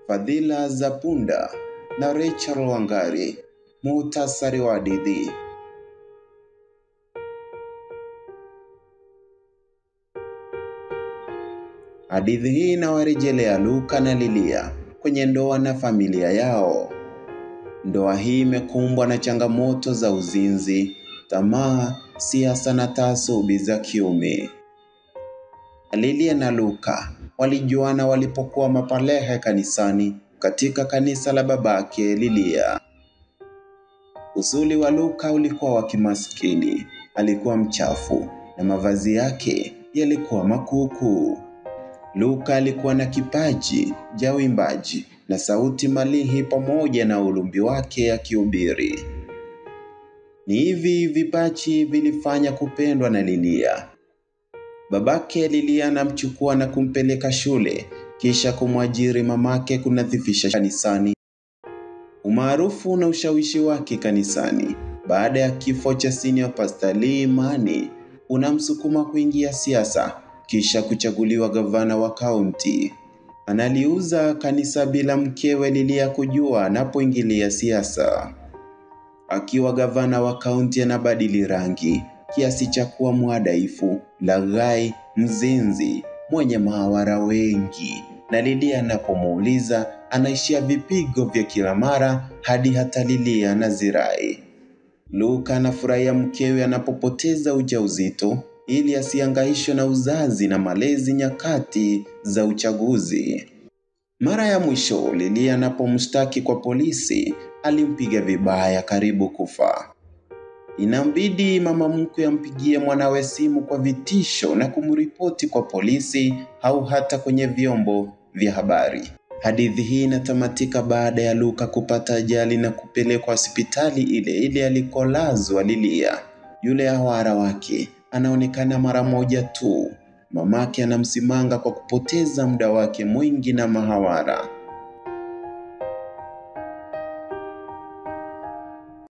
Fadhila za Punda na Rachel Wangari. Muhtasari wa hadithi. Hadithi hii inawarejelea Luka na Lilia kwenye ndoa na familia yao. Ndoa hii imekumbwa na changamoto za uzinzi, tamaa, siasa na taasubi za kiume. Lilia na Luka walijuana walipokuwa mapalehe kanisani katika kanisa la babake Lilia. Usuli wa Luka ulikuwa wa kimaskini, alikuwa mchafu na mavazi yake yalikuwa makuukuu. Luka alikuwa na kipaji cha uimbaji na sauti malihi pamoja na ulumbi wake akihubiri. Ni hivi vipaji vilifanya kupendwa na Lilia. Babake Lilia anamchukua na kumpeleka shule kisha kumwajiri mamake kunadhifisha kanisani. Umaarufu na ushawishi wake kanisani baada ya kifo cha senior pastor Lee Imani unamsukuma kuingia siasa kisha kuchaguliwa gavana wa kaunti. Analiuza kanisa bila mkewe Lilia kujua anapoingilia siasa. Akiwa gavana wa kaunti anabadili rangi kiasi cha kuwa mwadaifu, laghai, mzinzi, mwenye mahawara wengi, na Lilia anapomuuliza anaishia vipigo vya kila mara hadi hata Lilia na zirai. Luka anafurahia mkewe anapopoteza ujauzito ili asihangaishwe na uzazi na malezi nyakati za uchaguzi. Mara ya mwisho Lilia anapomshtaki kwa polisi, alimpiga vibaya karibu kufa. Inambidi mama mkwe ampigie mwanawe simu kwa vitisho na kumripoti kwa polisi au hata kwenye vyombo vya habari. Hadithi hii inatamatika baada ya Luka kupata ajali na kupelekwa hospitali ile ile alikolazwa Lilia. Yule hawara wake anaonekana mara moja tu. Mamake anamsimanga kwa kupoteza muda wake mwingi na mahawara.